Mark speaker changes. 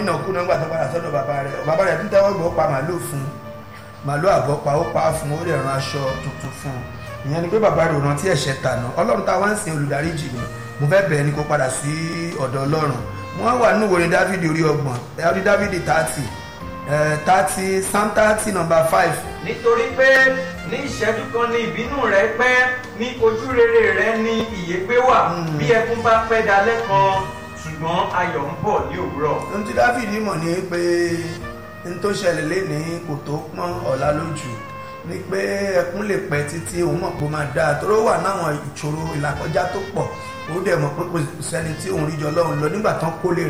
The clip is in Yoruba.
Speaker 1: nínàkúnà nígbà tó padà sọ́dọ̀ bàbá rẹ̀ bàbá rẹ̀ tún tẹ́wọ́ gbọ́ pa màálù fún màálù àbọ̀ pa ó pa á fún ó lè ran aṣọ tuntun fún un ìyẹn ni pé bàbá rẹ̀ ò rántí ẹ̀ṣẹ̀ tànà ọlọ́run táwa ń sin olùdaríjì ni mo fẹ́ bẹ̀ẹ́ ni kó padà sí ọ̀dọ̀ ọlọ́run wọ́n wà nínú ìwòrin dávidi orí ọgbọ̀n ẹ̀rí dávidi thirty thirty psalm thirty number five
Speaker 2: nítorí pé ní ìṣẹ́jú kan ní ìbínú rẹ pẹ́ ní ojú rere rẹ ní ìyégbé wà bí ẹkún bá pẹ́ dalẹ́ kan ṣùgbọ́n ayọ̀ ń bọ̀ ní òwúrọ̀.
Speaker 1: ohun tí dávidi mọ̀ ni pé n tó ṣẹlẹ̀ lénìí kò tó pọ́n ọ̀la lójú ni pé ẹkún lè pẹ́ títí òun mọ̀ pé ó máa dáa tó wà náwọn ìṣòro ìlàkọjá tó pọ̀ ó dẹ̀ mọ̀ pé kò sẹ́ni tí òun rí jọ lọ́run lọ nígbà tán kólé